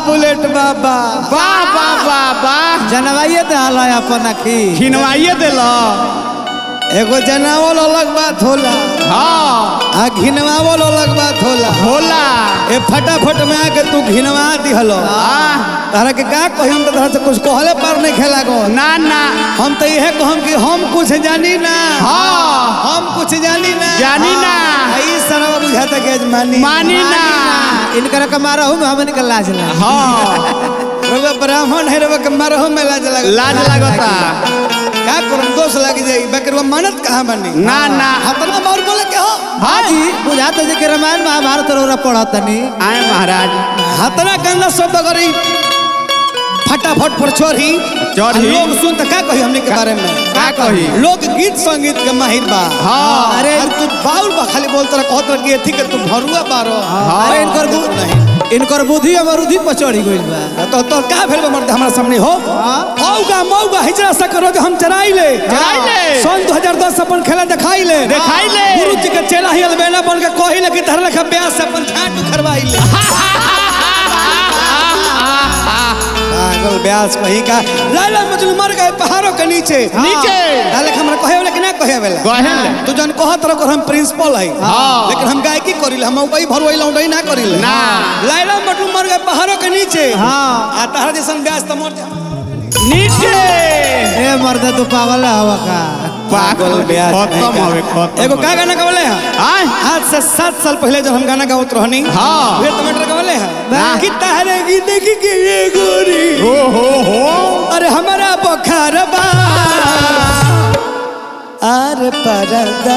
Bullet बाबा वाह वाह वाह वाह जनवाइए दे हाला अपन अखी खिनवाइए दिल एगो जनावल अलग बात होला हाँ आ घिनवावल अलग बात होला होला ए फटाफट में आके तू घिनवा दिहलो आह, तारा के का कही हम तो तारा से कुछ कहले पर नहीं खेला गो ना ना हम तो यह कहम कि हम कुछ जानी ना हाँ हम कुछ जानी ना जानी ना। हाँ, ई सरवा बुझाता के मानी मानी ना इनकर के मारा हूँ हमन के लाज ना हाँ रउआ ब्राह्मण है रउआ के मारहो में लाज लगा लाज लगता का करम दोष लग जाई बकर वो मानत कहां बनी ना ना हतना मार बोले के हो हाँ जी बुझाते जे के रामायण महाभारत रौरा पढ़त तनी आए महाराज हतना गंदा शब्द करी फटाफट पर चढ़ी चढ़ी। आ लोग सुन त का कही हमने के बारे में का कही लोग गीत संगीत के माहिर बा हाँ अरे तू बाउल बा खाली बोलत रह कहत रह कि एथी के तू भरुआ बारो अरे इनकर बु- नहीं इनकर बुद्धि अमरुद्धि पर चढ़ी गइल बा तो तो का भेल बा मर्द हमरा सामने हो औगा मौगा हिजरा सा करो जो हम चराई ले चराई ले। सन 2010 अपन खेला दिखाई ले दिखाई ले। गुरु जी के चेला ही अलबेला बन के कही ले कि धर लखा ब्याह से अपन छाट उखरवाई ले पागल ब्यास कहीं का लाला मजनू मर गए पहाड़ों के नीचे नीचे। लाला हमरा कहे वाला कि ना कहे वाला कहेला। तू जन कहत रह हम प्रिंसिपल है हाँ। लेकिन हम गायकी करिले हम उपाय भरवाई लौंडई ना करिले ना। लाला मजनू मर गए पहाड़ों के नीचे हाँ। आ तहरा जैसन ब्यास त मर जा नीचे ए मर्द तू पागल हवा का पागल ब्यास खत्म हवे खत्म एगो का गाना गवले हैं आए आज से सात साल पहले जब हम गाना गावत रहनी हाँ। वे टमाटर गवले हैं हाँ। कि तहरे की देखी के ये गोरी हो हो हो अरे हमारा बखार बा अरे परदा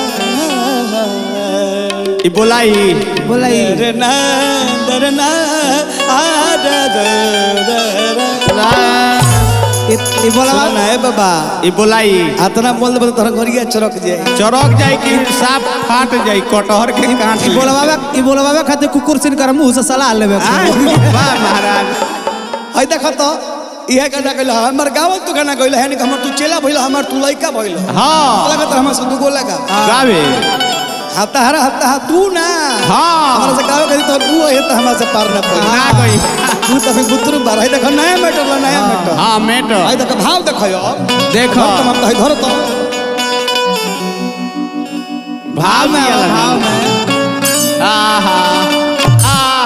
ई बोलाई बोलाई दरना दरना आदा दरना इ इ बोलवा सुना है बाबा ई बोलाई अतना बोल दे तोरा गोरिया चरक जाए चरक जाई कि साफ फाट जाई कटहर के काट इ ले। बोलवा इ बोलवा खातिर कुकुर सिन कर मुंह से सलाह लेबे आए, वाह महाराज है देख तो इहे गाना गइल हमर गावल तू गाना गइल है हमर तू चेला भइल हमर तू लइका भइल हाँ लगत हमर से दुगो लगा गावे हता हरा हता हा तू ना हाँ हमरा से गावे करी तो तू है तो हमरा से पार ना पड़ी ना गई तू तो फिर बुतरू बार है देखो नया मैटर ला नया मैटर हाँ मेट है देखो भाव देखो यो देखो तुम हम कहे धरो तो भाव में भाव भाव में आहा आ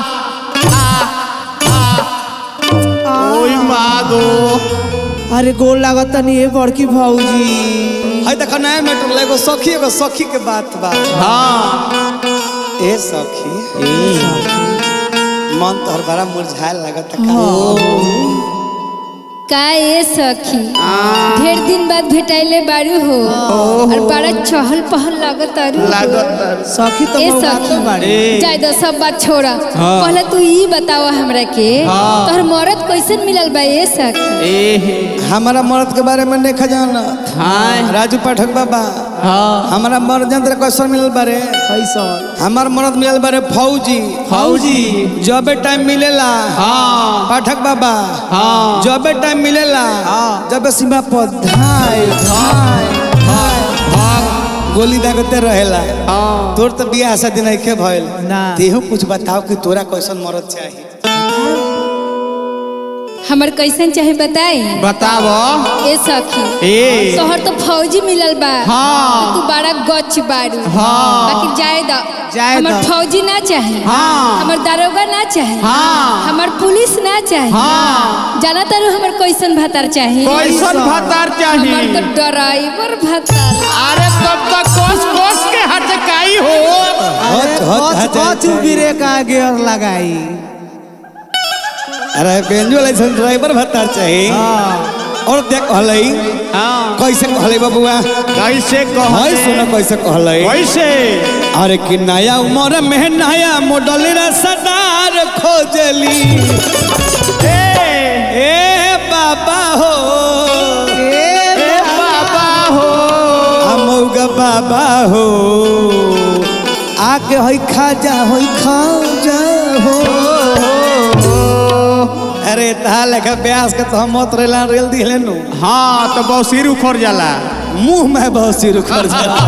आ ओई मागो अरे गोल लागत तनी ए बड़की भौजी है देखो नया मैटर ला एगो सखी एगो सखी के बात बा हाँ ए सखी मन तोहर बड़ा मुरझाए लगत का का ए सखी ढेर दिन बाद भेटाइले बारू हो और बड़ा चहल पहल लगत अरु लागत सखी तो ए बहुत सखी बात बाड़ी जाय दो सब बात छोड़ा पहले तू ई बतावा हमरा के तोहर मरद कैसन मिलल बा ए सखी ए हमारा मर्द के बारे में नहीं खजाना हाँ राजू पाठक बाबा हाँ हमारा मर्द जंत्र कैसन मिलल बारे कैसन हमार मर्द मिलल बारे फौजी फौजी जबे टाइम मिलेला हाँ पाठक बाबा हाँ जबे टाइम मिलेला जबे सीमा पर धाय धाय धाय भाग गोली दागते रहेला हाँ तोर तो बियाह शादी नहीं के भइल ना। तेहू कुछ बताओ कि तोरा कैसन मर्द चाहिए हमर कैसन चाहे बताई बतावो ए सखी ए तोहर तो फौजी मिलल बा हाँ। तू बड़ा गच बारू हाँ। बाकी जाए द जाए हमर द। फौजी ना चाहे हाँ। हमर दारोगा ना चाहे हाँ। हमर पुलिस ना चाहे हाँ। जाना तारू हमर कैसन भतार चाहे कैसन भतार हमर चाहिए तो ड्राइवर भतार अरे तब तक कोस कोस के हटकाई हो हट, हट, हट, कच हट। गिरे का गियर लगाई अरे बेंजो लाइसेंस ड्राइवर भत्ता चाहिए और देख हलई हाँ कैसे कहले बबुआ कैसे कह हाय सुनो कैसे कहले कैसे अरे कि नया उम्र में नया मॉडल रसदार खोजली ए ए बाबा हो ए बाबा हो अमौगा बाबा हो आके होई खाजा होई खाजा हो अरे ता लेखा ब्यास के तो हम मत रेला रेल दिले नु हाँ तो बहुत सिर उखड़ जाला मुंह में बहुत सिर उखड़ जाता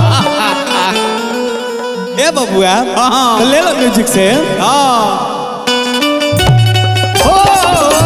ए बबुआ हाँ। तो ले लो म्यूजिक से हाँ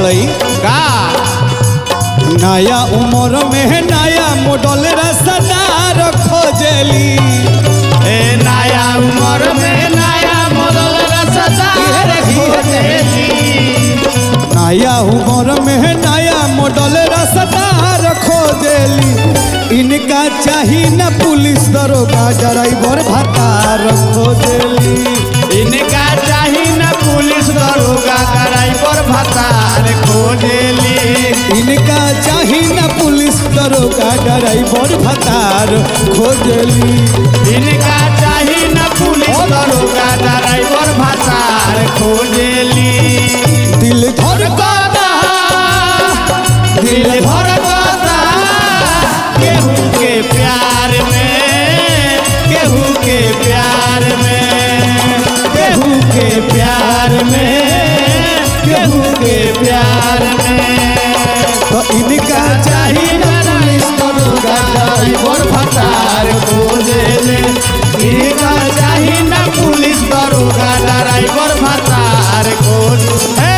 कहलई का नया उम्र में नया मॉडल रसदार खोजली ए नया उम्र में नया मॉडल रसदार खोजेली नया उम्र में नया मॉडल रसदार खोजली इनका चाही न पुलिस दरोगा ड्राइवर भतार खोजली इनका चाही न पुलिस दरोगा ड्राइवर भतार खोजेली इनका चाही न पुलिस दरोगा ड्राइवर भतार खोजली इनका चाही न पुलिस दरोगा ड्राइवर भतार खोजेली दिल धर धड़कता दिल धड़कता केहू के प्यार में केहू के प्यार में केहू के प्यार में केहू के प्यार में तो इनका चाही न पुलिस दरोगा ड्राइवर भतार खोजेले इनका चाही न पुलिस दरोगा ड्राइवर भतार खोज हे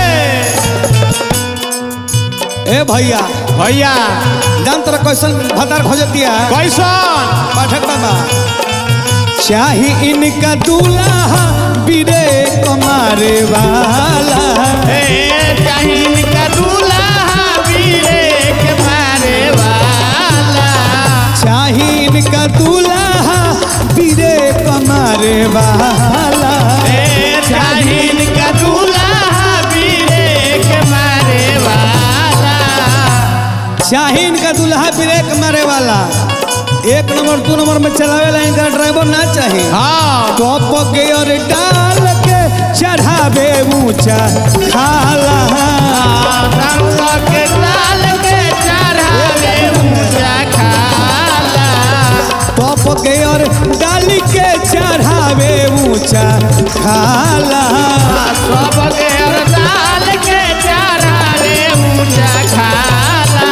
ए भैया भैया जान तोरा कैसन भतार खोजतिया कैसन पाठक बाबा चाही इनका दूल्हा बीरे कमारे वाला हे चाहीन का दूल्हा वीरे के मारे वाला चाही इनका दूल्हा बीरे कमारे वाला हे चाहीन का दूल्हा वीरे के मारे वाला चाही इनका दूल्हा बीरे कमारे वाला एक नंबर दो नंबर में चलावे ला इनका ड्राइवर ना चाही हाँ टॉप गियर डाल के चढ़ावे ऊंचा खाला रंग के लाल के चढ़ावे ऊंचा खाला टॉप गियर डाल के चढ़ावे ऊंचा खाला सब के डाल के चढ़ावे ऊंचा खाला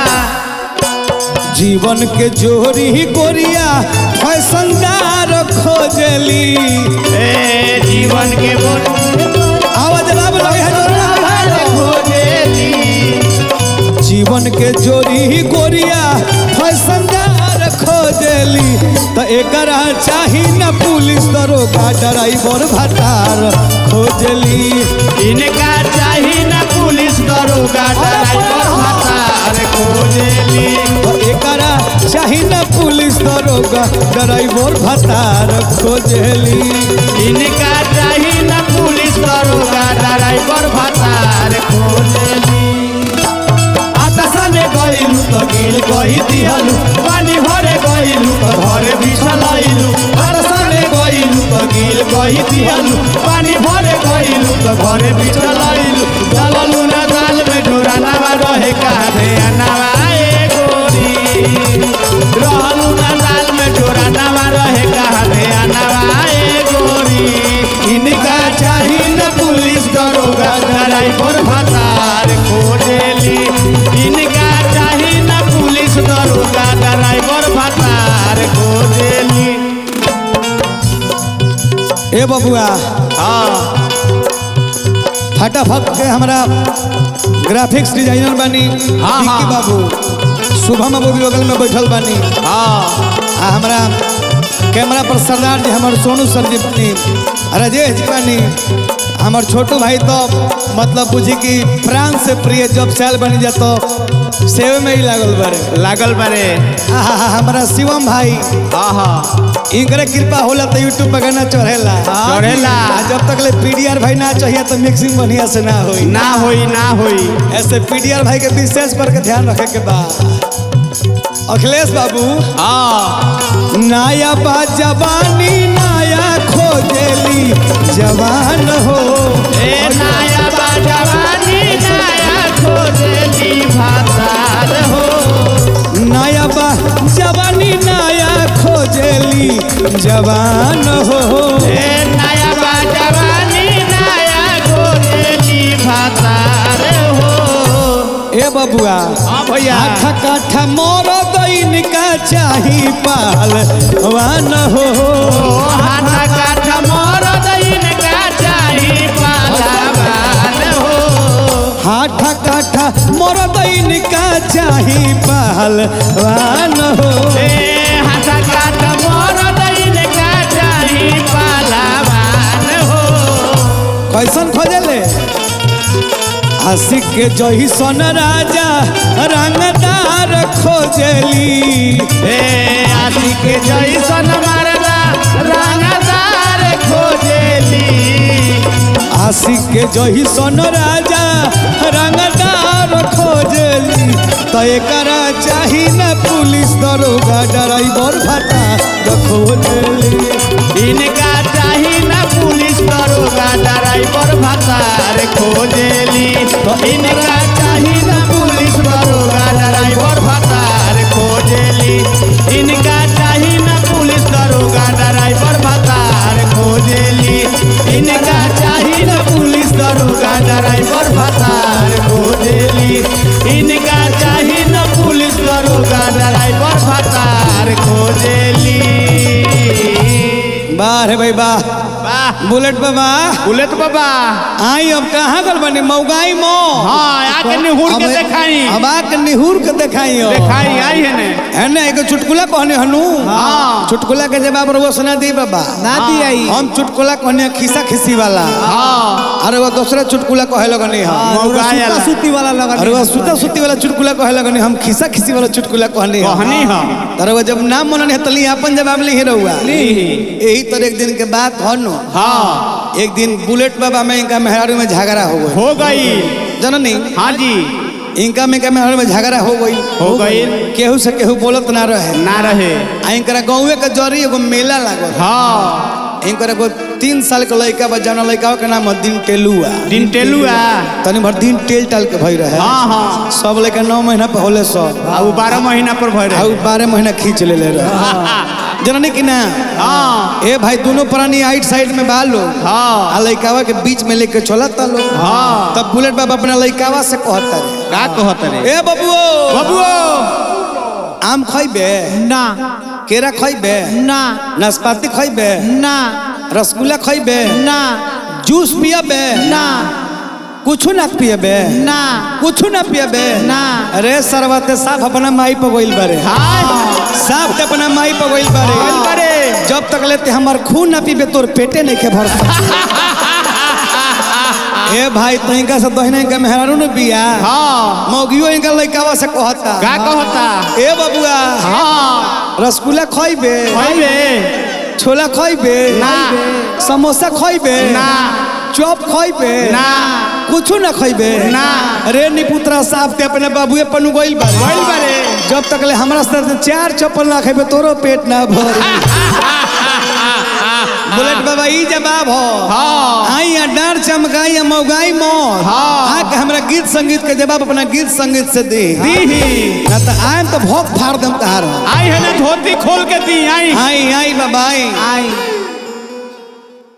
जीवन के जोरी गोरिया फैशनदार खोजली ए जीवन के बोल आवाज जवाब लगे है जोरदार। खोजेली जीवन के जोरी गोरिया फैशनदार खोजली तो एकरा चाही न पुलिस दरोगा ड्राइवर भतार खोजली इनका चाही ना पुलिस दरोगा ड्राइवर भतार खोजेली तो एकरा चाही न पुलिस दरोगा ड्राइवर भतार खोजली इनका चाही ना पुलिस दरोगा ड्राइवर भतार खोजेली आतासा में गइलू तो गिल गई दिहलू पानी भरे गइलू तो घरे बिछलैलू आतासा में गइलू तो गिल गई दिहलू पानी भरे गइलू तो घरे बिछलैलू डाललू ना दाल में डोरा नावा रहे काहे अनावा ए गोरी रहलू ना दाल में डोरा नावा रहे काहे अनावा ए गोरी इनका चाही न पुलिस दरोगा ड्राइवर भतार खोजेली इनका चाही न पुलिस दरोगा ड्राइवर भतार खोजेली ए बबुआ हाँ फटाफट के हमारा ग्राफिक्स डिजाइनर बानी हाँ, विक्की हाँ। बाबू शुभम बाबू भी बगल में बैठल बानी हाँ आ हमारा कैमरा पर सरदार जी हमारे सोनू सर जी बानी राजेश जी बानी हमार छोटू भाई तो मतलब बुझी कि प्राण से प्रिय जब साल बनी जातो सेवे में ही लागल बारे लागल बारे आहा हमारा शिवम भाई हाँ हाँ इनकरे कृपा होला तो यूट्यूब पर गाना चढ़ेला चढ़ेला। आ जब तक ले पीडीआर भाई ना चाहिए तो मिक्सिंग बढ़िया से ना होई ना होई ना होई ऐसे पीडीआर भाई के विशेष पर के ध्यान रखे के बा अखिलेश बाबू हाँ नया बा जवानी नया खोजेली जवान हो ए नया बा जवानी नया खोजेली भातार हो नया बा जवानी नया खोजेली जवान हो ए नया बा जवानी नया खोजेली भातार हो ए बबुआ हाँ भैया आठा काठा मोर दैन का चाही पाल वान हो ओ हाथा काठा मोर दैन का चाही पालावान हो हाठा पहलवान हो ए हाथा काट मरद इनका चाही पालावान हो कैसन खोजले आशिक के जही सन राजा रंगदार खोजली ए आशी के जैसन मारला रंगदार खोजेली आशिक के जही सन राजा रंगदार खोजली तो एकरा चाही न पुलिस दरोगा ड्राइवर भाटा खोजली इनका चाही ना पुलिस दरोगा ड्राइवर भतार खोजेली तो इनका चाही ना पुलिस दरोगा ड्राइवर भतार खोजेली इनका चाही ना पुलिस दरोगा ड्राइवर भतार खोजेली इनका चाही ना पुलिस दरोगा ड्राइवर भतार खोजेली इनका चाही ना पुलिस दरोगा ड्राइवर भतार खोजेली वाह रे भाई वाह वाह बुलेट बाबा बुलेट बाबा आई अब कहाँ गल बनी मौगाई मो हाँ आके निहुर के देखाई अब आके निहुर के देखाई हो देखाई आई है ने है ना एगो चुटकुला कहने हनु हाँ। चुटकुला के जवाब रउआ सुना दी बाबा ना दी आई हम चुटकुला कहने खिसा खिसी वाला हाँ अरे वो दूसरा चुटकुला कहे लगनी हम मौगा सुता आला। सुती वाला लगा अरे वो सुता सुती वाला चुटकुला कहे लगनी हम खिसा खिसी वाला चुटकुला कहनी हम कहनी हम अरे वो जब नाम मननी है तली अपन जवाब ली रहुआ यही तरह एक दिन के बात हो नो हाँ एक दिन बुलेट बाबा में इनका मेहरारू में झगड़ा हो गई हो गई जननी हाँ जी इनका में का मेहरारू में झगड़ा हो गई हो गई केहू से केहू बोलत ना रहे ना रहे आ इनकरा गाँवे के जरी एगो मेला लागल हाँ इनकर एगो तीन साल के लड़का बा जौन लड़का के नाम है दिन टेलुआ दिन टेलुआ तनी भर दिन टेल टाल के भई रहे हाँ हाँ सब लड़का नौ महीना पे होले सब आ वो बारह महीना पर भर आ उ बारह महीना खींच ले रहे जननी कि ना हाँ ए भाई दोनों प्राणी आइट साइड में बा लोग हाँ आ लड़कावा के बीच में लेके चलता लोग हाँ। तब बुलेट बाबा अपना लड़कावा से कहता रे का कहत रे ए बबुओ बबुओ आम खइबे ना केरा खइबे ना नाशपाती खइबे ना रसगुल्ला खइबे ना जूस पियबे ना कुछ ना पियबे ना कुछ ना पियबे ना। अरे सरवते साफ अपना माई पे गइल बारे हाँ साफ ते अपना माई पे गइल बारे गइल बारे। जब तक लेते हमर खून ना पीबे तोर पेटे नहीं के भर ए भाई तहिंका से दहिना के मेहरारू ने बिया हाँ मौगियो इनका लइकावा से कहता का कहता ए बबुआ हाँ रसगुल्ला खइबे खइबे छोला खइबे ना। समोसा खइबे ना। चॉप खइबे ना कुछ ना खइबे ना। अरे निपुत्रा साहब ते अपने बाबूए पनु गइल बारे गइल बारे। जब तक ले हमरा से चार चप्पल ना खइबे तोरो पेट ना भर बुलेट बाबा ई जवाब हो हाँ आई या डार चमकाई या मौगाई मोर हाँ। आके हमरा गीत संगीत के जवाब अपना गीत संगीत से दी दीही ना तो आयम तो भोग फाड़ दम तहार आई है ना धोती खोल के दी आई आई आई बाबा आई आई